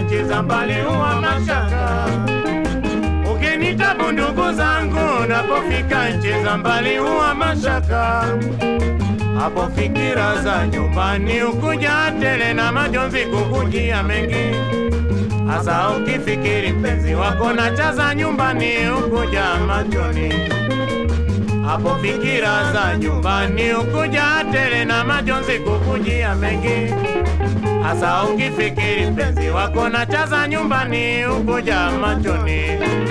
nchi za mbali huwa mashaka. Ukinitabu ndugu zangu, napofika nchi za mbali huwa mashaka. Hapo fikira za nyumbani ukuja tele na majonzi kukujia mengi, hasa ukifikiri mpenzi wako na chaza nyumbani ukuja machoni. Hapo fikira za nyumbani ukuja tele na majonzi kukujia mengi, hasa ukifikiri mpenzi wako na chaza nyumbani ukuja machoni.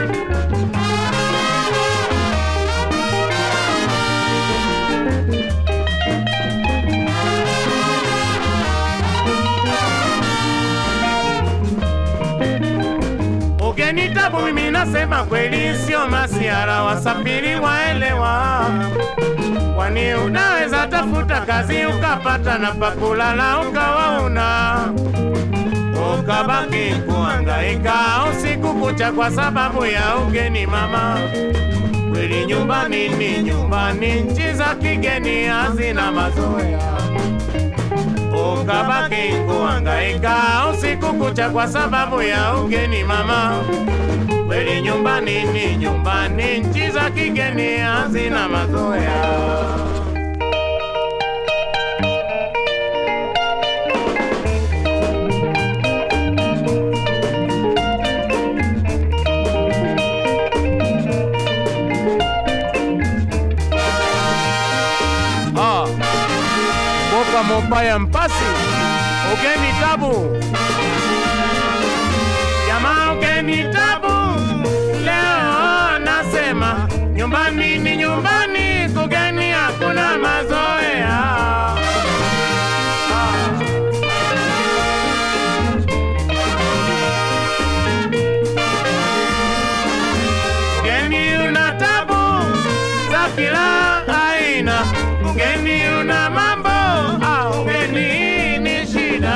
Ugenitabu mimi nasema kweli, sio masiara, wasafiri waelewa. Kwani unaweza tafuta kazi ukapata na pakulala ukawa una ukabaki kuhangaika usiku kucha kwa sababu ya ugeni mama. Kweli nyumbani ni nyumbani, nchi za kigeni hazina mazoea ukabaki kuhangaika usiku kucha kwa sababu ya ugeni mama. Kweli nyumbani ni nyumbani, nchi za kigeni hazina mazoea. Ah, Boka Mobaya Mpasi, ugeni tabu jamaa, ugeni tabu leo nasema nyumbani ni nyumbani, kugeni hakuna mazoea. Ah. Ugeni una tabu za kila aina, ugeni una mambo, ah, ugeni ni shida.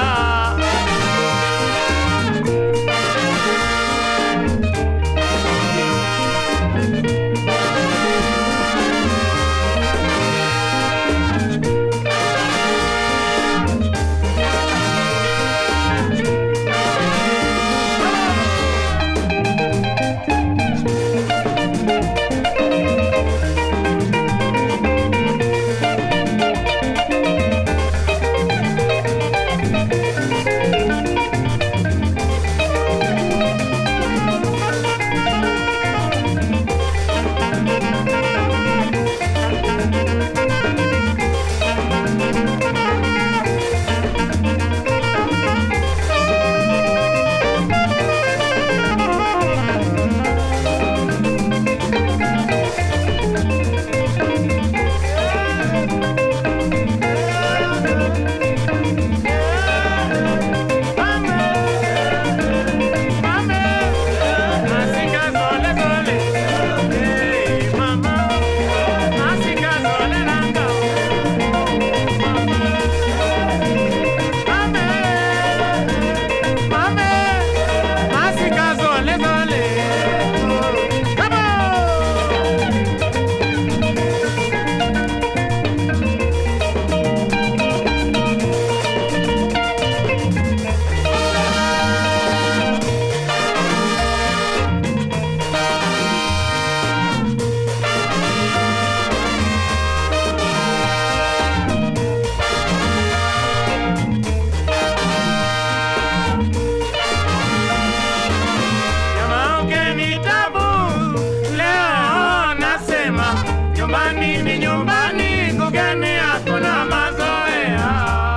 Jamaa ugeni tabu leo nasema nyumbani ni nyumbani, kugeni hakuna mazoea.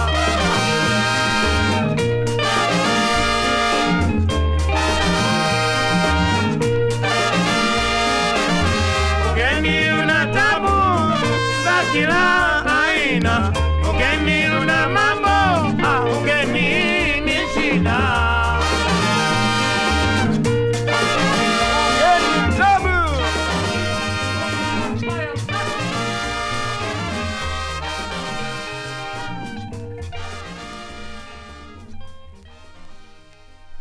Ugeni una tabu za kila aina, ugeni una mambo, ah, ugeni ni shida.